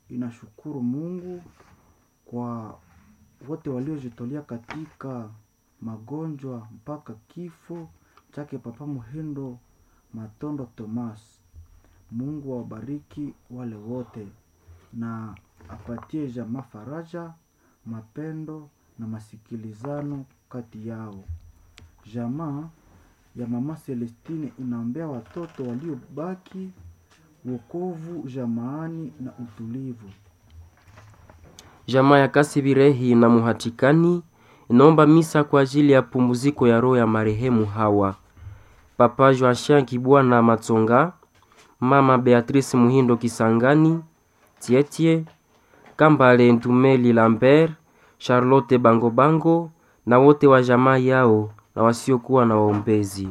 inashukuru Mungu kwa wote waliojitolea katika magonjwa mpaka kifo chake Papa Muhindo Matondo Thomas. Mungu awabariki wale wote na apatie jamaa faraja, mapendo na masikilizano kati yao. Jamaa ya mama Celestine inaombea watoto waliobaki wokovu jamaani na utulivu. Jamaa ya Kasibirehi na Muhatikani inaomba misa kwa ajili ya pumziko ya roho ya marehemu Hawa, Papa Joachim Kibwana Matsonga, Mama Beatrice Muhindo Kisangani, Tietie Kambale Ntumeli Lambert, Charlotte Bango Bango na wote wa jamaa yao na wasiokuwa na waombezi.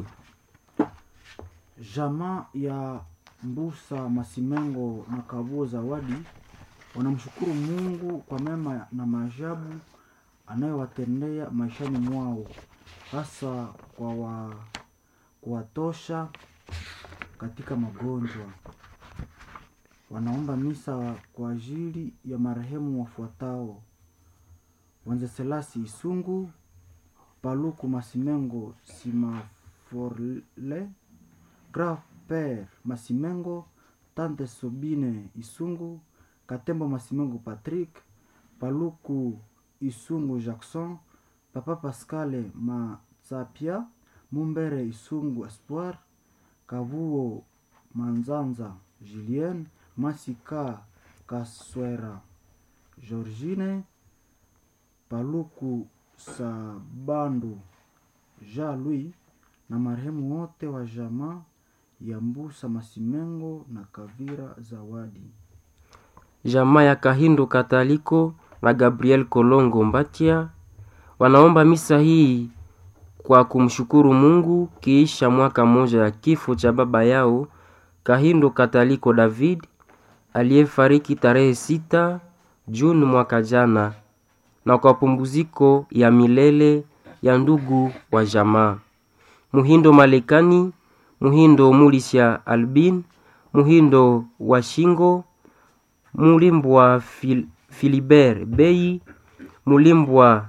Jamaa ya Mbusa Masimengo na Kabuo Zawadi wanamshukuru Mungu kwa mema na maajabu anayowatendea maishani mwao, hasa kwa wa, kuwatosha katika magonjwa. Wanaomba misa kwa ajili ya marehemu wafuatao: Wenzeselasi Isungu, Paluku Masimengo Simaforle, Grand Père Masimengo, Tante Sobine Isungu, Katembo Masimengo Patrick, Paluku Isungu Jackson, Papa Pascale Matsapia, Mumbere Isungu Espoir, Kavuo Manzanza Julien, Masika Kaswera Georgine, Paluku Sabandu Jean Louis na marehemu wote wa jamaa ya Mbusa Masimengo na Kavira Zawadi. Jamaa ya Kahindo Kataliko na Gabriel Kolongo Mbatia wanaomba misa hii kwa kumshukuru Mungu kiisha mwaka mmoja ya kifo cha baba yao Kahindo Kataliko David aliyefariki tarehe sita Juni mwaka jana, na kwa pumziko ya milele ya ndugu wa jamaa Muhindo Malekani, Muhindo Mulisha Albin, Muhindo wa Shingo, Mulimbwa Fil Filibert Bei, Mulimbwa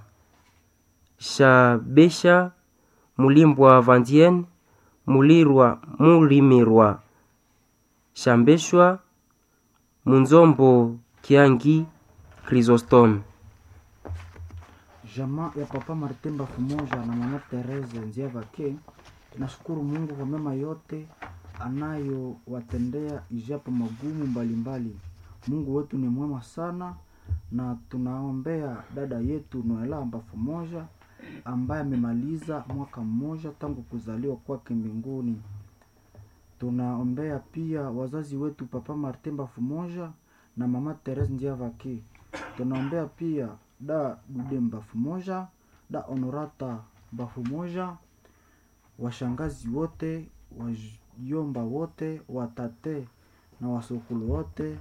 Shabesha, Mulimbwa Vandien, Mulirwa Mulimirwa Shambeshwa, Munzombo Kiangi Chrysostome. Jamaa ya Papa Martin Bafumoja na Mama Therese Nziavake nashukuru Mungu kwa mema yote anayowatendea ijapo magumu mbalimbali. Mungu wetu ni mwema sana, na tunaombea dada yetu Noela Bafumoja ambaye amemaliza mwaka mmoja tangu kuzaliwa kwake mbinguni. Tunaombea pia wazazi wetu Papa Martin Bafumoja na Mama Therese Nziavake. Tunaombea pia da Dude Bafumoja, da Honorata Bafumoja, washangazi wote, wajomba wote, watate na wasokulu wote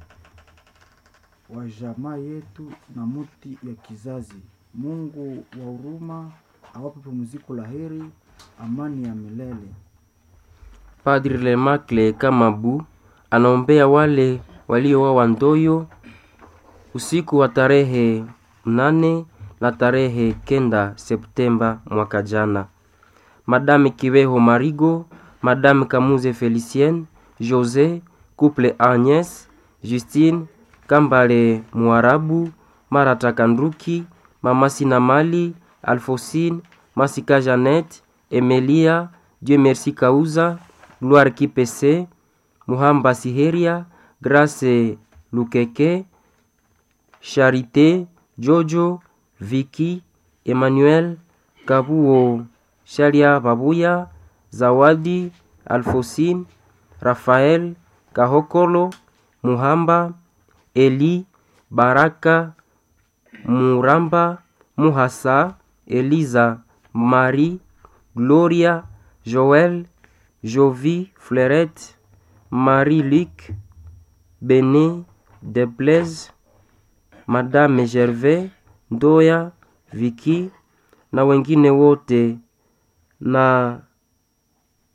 wa jamaa yetu na muti ya kizazi. Mungu wa huruma awape pumziko la heri, amani ya milele. Padri Lemakle Kamabu anaombea wale waliowawa Ndoyo usiku wa tarehe mnane na tarehe kenda Septemba mwaka jana. Madame Kiweho Marigo, Madame Kamuze Felicienne, Jose, Couple Agnes, Justine, Kambale Muarabu, Marata Kanduki, Mama Sinamali, Alfosine, Masika Jeannette, Emelia, Dieu Merci Kauza, Gloire Kipese, Muhamba Siheria, Grace Lukeke, Charité, Jojo, Vicky, Emmanuel, Kabuo, Shalia Babuya, Zawadi, Alfosine, Rafael, Kahokolo, Muhamba, Eli, Baraka, Muramba, Muhasa, Eliza, Marie, Gloria, Joël, Jovi, Fleurette, Marie-Luc, Bené, Deplaise, Madame Gervais, Ndoya, Vicky na wengine wote na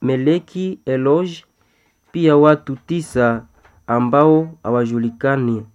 Meleki Eloge, pia watu tisa ambao hawajulikani